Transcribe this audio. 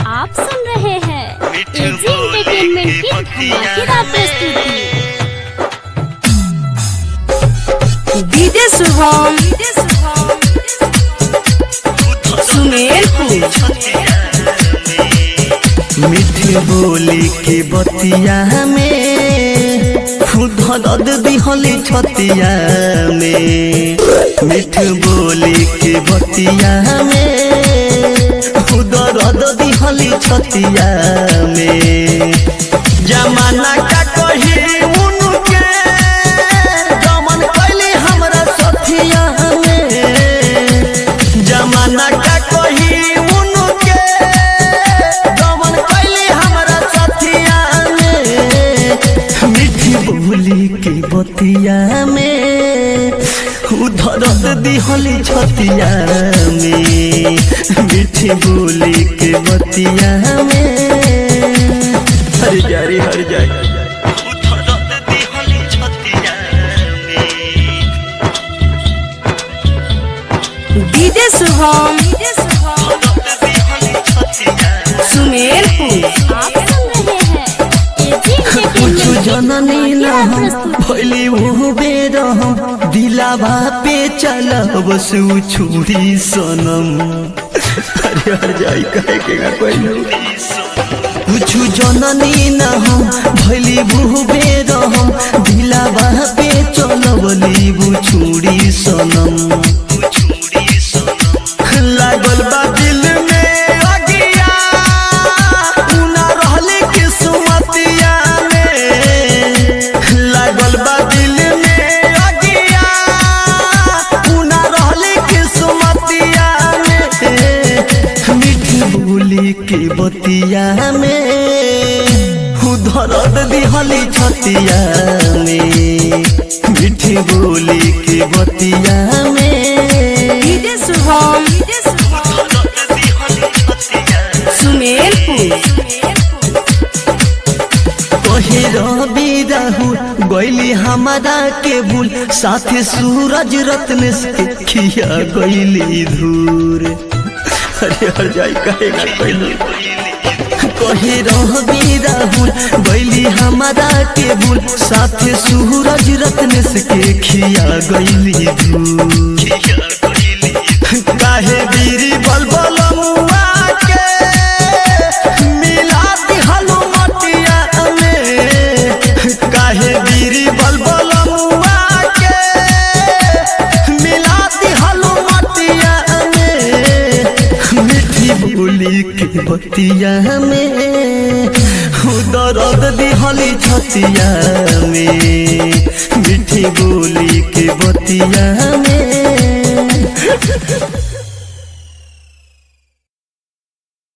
आप सुन रहे हैं एजी एंटरटेनमेंट की धमाकेदार प्रस्तुति डीजे शुभम सुमेरपुर मीठी बोली के बतिया में खुद दद दिहली छतिया में मीठ बोली के बतिया में खुद दद दिहली छतिया में जमाना का कही उनके गमन कैली हमरा सथिया में जमाना का कही उनके गमन कैली हमरा सथिया में मीठी बोली के बतिया में उधरत दिहली छतिया में मीठी बोली के बतिया में हर जारी हर जारी उधरत दिहली छतिया में डीजे शुभम सुमेरपुर आप सुन रहे हैं एजी कुछ एंटरटेनमेंट की जननी न धमाकेदार हम प्रस्तुति भैली वो बेर हम दिलावा पे चलब सु छुरी सनम अरे हर जाई कहे के का कोई कुछ जननी न हम भैली वो बेर हम दिलावा पे चलब लीबू छुरी सनम लागल बा दिल में अगिया उना रहले किस्मतिया में लागल बा दिल में अगिया उना रहले किस्मतिया में मीठी बोली के बतिया में उधरत दिहली छतिया में मीठी बोली के बतिया में डीजे शुभम सुमेरपुर कहे रवि राहुल गैली हमारा के भूल साथे सूरज रत्न से खिया गैली धूर अरे हर जाई कहेगा कैली कहे रवि राहुल गैली हमारा के भूल साथे सूरज रत्न से खिया गैली धूर काहे बीरी बलबल मुआ के मिला दिहलो मटिया में काहे बीरी बलबल मुआ के मिला दिहलो मटिया में मीठी बोली के बतिया में दर्द दिहली छतिया में मीठी बोली के बतिया में